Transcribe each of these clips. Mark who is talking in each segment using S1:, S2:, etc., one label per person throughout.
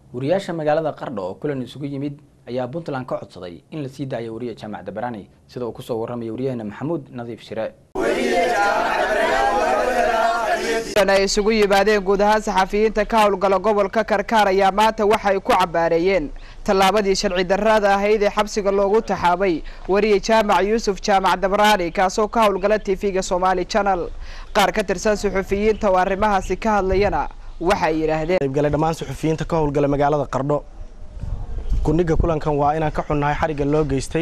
S1: wariyaasha magaalada qardho oo kulan isugu yimid ayaa puntland ka codsaday in la sii daayo wariye jaamac dabarani sida uu kusoo warramaya waryaheena maxamuud nadiif shire
S2: ay isugu yimaadeen guud ahaan saxafiyiinta ka howlgala gobolka karkaar ayaa maanta waxay ku cabaareeyeen tallaabadii sharci darrada ahayd ee xabsiga loogu taxaabay wariye jaamac yuusuf jaamac dabraani kaasoo ka howlgala tv-ga somaali channel qaar ka tirsan suxufiyiinta oo arrimahaasi ka hadlayana waxay yidhaahdeen
S3: qaybgale dhammaan suxufiyiinta ka howlgala magaalada qardho kundhiga kulankan waa inaan ka xunnahay xarigga loo geystay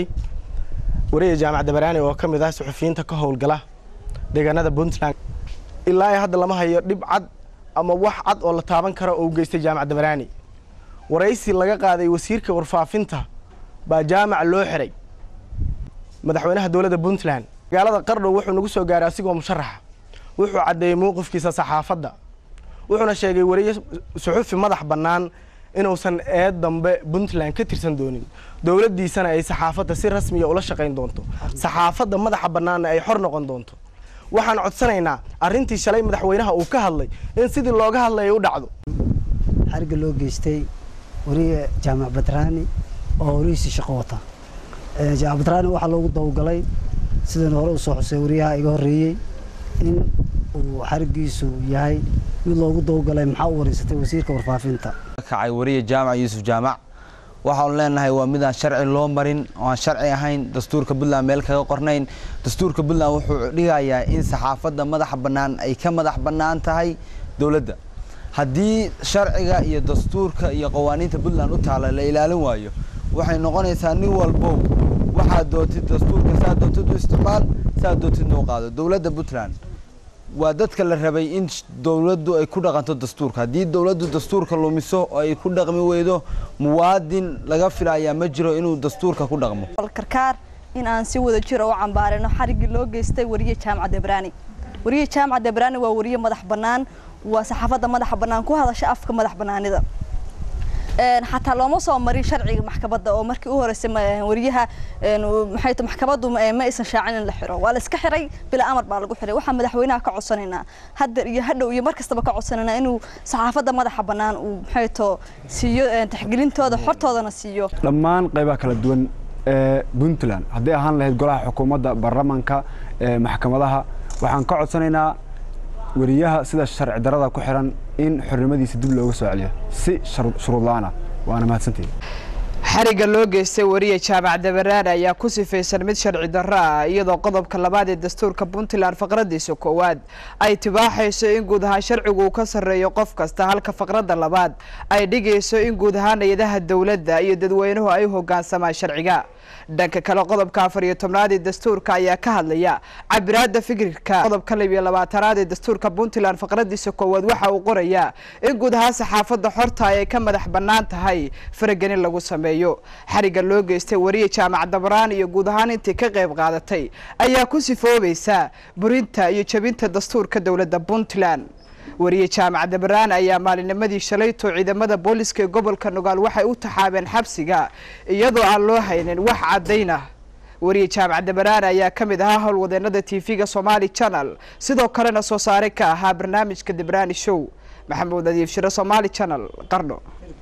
S3: wariye jaamac dabaraani oo ka mid ah suxufiyiinta ka howlgala deegaanada puntland ilaa i hadda lama hayo dhib cad ama wax cad oo la taaban kara oo u geystay jaamac dabaraani waraysi laga qaaday wasiirka warfaafinta baa jaamac loo xiray madaxweynaha dowladda puntland magaalada qardho wuxuu nagu soo gaaray asigoo musharaxa wuxuu caddeeyey mowqifkiisa saxaafadda wuxuuna sheegay wariye suxufi madax bannaan inuusan eed dambe puntland ka tirsan doonin dowladdiisana ay saxaafadda si rasmiya ula shaqayn doonto saxaafadda madaxa bannaanna ay xor noqon doonto waxaan codsanaynaa arrintii shalay madaxweynaha uu ka hadlay in sidii looga hadlaya u dhacdo
S4: xarigga loo geystay wariye jaamac badraani oo warihiisii shaqo wata jaamac badraani waxaa loogu dawgalay sidana hore usoo xusay wariyaha iga horreeyey in uu xariggiisu yahay mid loogu dawgalay maxaa u wareysatay wasiirka warfaafinta
S5: kacay wariye jaamac yuusuf jaamac waxaanu leenahay waa midaan sharci loo marin oo aan sharci ahayn dastuurka puntland meel kaga qornayn dastuurka puntland wuxuu dhigayaa in saxaafadda madaxa bannaan ay ka madax bannaan tahay dowladda haddii sharciga iyo dastuurka iyo qawaaniinta puntland u taala la ilaalin waayo waxay noqonaysaa nin walbow waxaad doontid dastuurka saad doontid u isticmaal saad doontid noo qaado dowladda puntland waa dadka la rabay in dowladdu ay ku dhaqanto dastuurka haddii dowladdu dastuurka lumiso oo ay ku dhaqmi weydo muwaadin laga filayaa ma jiro inuu dastuurka ku dhaqmo
S6: karkaar in aan si wada jiro u cambaarino xariggii loo geystay wariye jaamac debraani wariye jaamac debraani waa wariye madax bannaan waa saxaafadda madaxa bannaan ku hadasha afka madax bannaanida xataa looma soo marin sharciga maxkamadda oo markii u horeysay wariyaha maxay maxkamaddu ma aysan shaacin in la xiro waa la iska xiray bila amar baa lagu xiray waxaa madaxweynaha ka codsanaynaa hadda iyo hadhow iyo mar kastaba ka codsanaynaa inuu saxaafadda madaxa bannaan uu maxay to siiyo taxgelintooda xortoodana siiyo
S7: dhammaan qaybaha kala duwan ee puntland hadday ahaan lahayd golaha xukuumadda baarlamaanka maxkamadaha waxaan ka codsanaynaa wariyaha sida sharci darada ku xiran in xornimadiisa dib looga soo celiyo si shuruud la-aan ah waana mahadsantihi
S2: xarigga loo geystay wariye jaamac dabaraan ayaa ku sifaysan mid sharci darro ah iyadoo qodobka labaad ee dastuurka puntland faqradiisa koowaad ay tibaaxayso in guud ahaan sharcigu uu ka sarreeyo qof kasta halka faqradda labaad ay dhigayso in guud ahaan hay-adaha dowladda iyo dadweynuhu ay u hogaansamaan sharciga dhanka kale qodobka afar iyo tobnaad ee dastuurka ayaa ka hadlaya cabiraada fikirka qodobka lab iyo labaatanaad ee dastuurka puntland faqradiisa koowaad waxa uu qorayaa in guud ahaan saxaafadda xorta ay ka madax bannaan tahay faragelin lagu sameeyo xarigga loo geystay wariye jaamac dabraan iyo guud ahaan intii ka qayb qaadatay ayaa ku sifoobaysa burinta iyo jebinta dastuurka dowladda puntland wariye jaamac dabraan ayaa maalinimadii shalayto ciidamada booliska ee gobolka nugaal waxay u taxaabeen xabsiga iyadoo aan loo haynin wax caddaynah wariye jaamac dabraan ayaa ka mid ahaa howlwadeenada tv-ga somaali channel sidoo kalena soo saare ka ahaa barnaamijka dabraani show maxamuud nadiif shiro somaali channel qardho